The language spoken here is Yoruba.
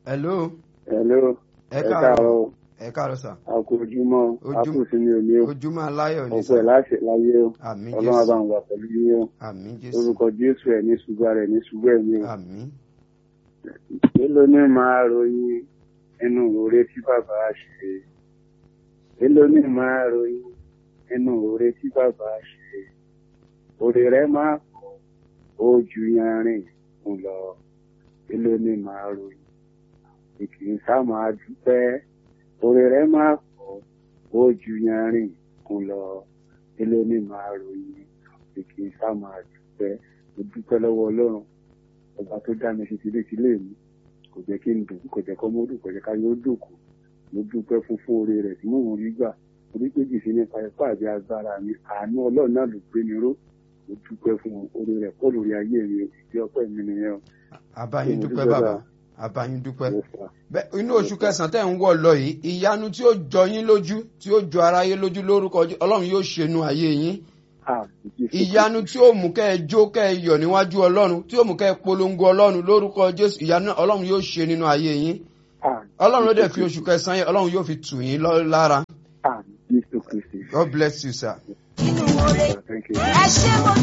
hello Hello. ẹ Ẹ káàárọ̀ káàárọ̀. ẹ káàárọ̀ sà A kú ojúmọ́. A Ojú- kú sinmi òní o. ojúmọ́ aláyọ̀ ní Ọ̀pọ̀ sà ẹ̀ láṣẹ láyé o. àmín Ọlọ́run bá jésù ń wà pẹ̀lú yín o. àmín jésù Orúkọ Jésù ẹ̀ ní ṣùgbọ́ rẹ̀ ní ṣùgbọ́ ẹ̀ ní o. àmín Èló ní máa ròyìn inú oore tí bàbá ṣe. Èló ní máa ròyìn inú oore tí bàbá ṣe. Oore rẹ̀ máa pọ̀, ó ju yanrìn kún lọ. Èló ní máa ròyìn. Ìkì í sá máa dúpẹ́. Oore rẹ̀ máa pọ̀, ó ju yanrìn kún lọ. Èló ní máa ròyìn. Ìkì í sá máa dúpẹ́. Mo dúpẹ́ lọ́wọ́ Ọlọ́run ọba tó dá mi sí tilétilé mi kò jẹ́ kí n dùn kò jẹ́ kọ́ mọ́ dùn kò jẹ́ ká yóò dùnkù mo dúpẹ́ fún fún oore rẹ̀ tí mò ń rí gbà orí péjì sí nípa ipá àti agbára mi àánú ọlọ́run náà ló gbé mi ró mo dúpẹ́ fún oore rẹ̀ pọ̀ lórí ayé mi ìdí ọpẹ́ mi nìyẹn o. àbáyín Mo dúpẹ́ dúpẹ́ bàbá bàbá. àbáyín dúpẹ́ Mo fà. bẹ́ẹ̀ inú oṣù kẹsàn-án tẹ̀ ń wọ̀ lọ yìí ìyanu tí ó jọ yín lójú tí ó jọ aráyé lójú lórúkọ Jé- ọlọ́run yóò ṣe inú ayé yín Àmín Jésù ìyanu tí ó mú kẹ́ ẹ jó kẹ́ ẹ yọ̀ níwájú ọlọ́run tí ó mú kẹ́ ẹ polongo ọlọ́run lórúkọ jésù ìyanu náà ọlọ́run yóò ṣe nínú ayé yín Àmín ọlọ́run ló dẹ̀ Jésù fi oṣù kẹsàn-án yẹn ọlọ́run yóò fi tù yín lọ- lára Àmín Jésù Kristi. God bless you sir. nínú oore Thank you. ẹ ṣé mo